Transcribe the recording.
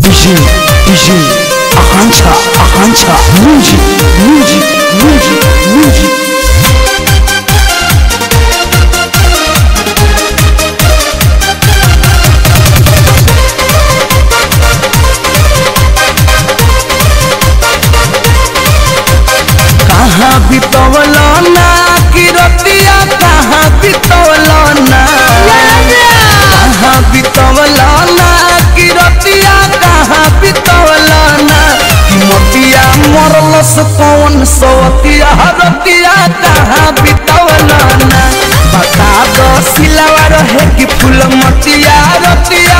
DJ, DJ, Akancha, Akancha, music, music, music, music. कहाँ बितवलो ना कि रतिया कहाँ बितवलो ना कहाँ बितवलो ना कि रतिया कहाँ बितवलो ना कि मोतिया मरलस कौन सवतिया रतिया कहाँ बितवलो ना बता दो सिलावा रहे कि फूल मतिया रतिया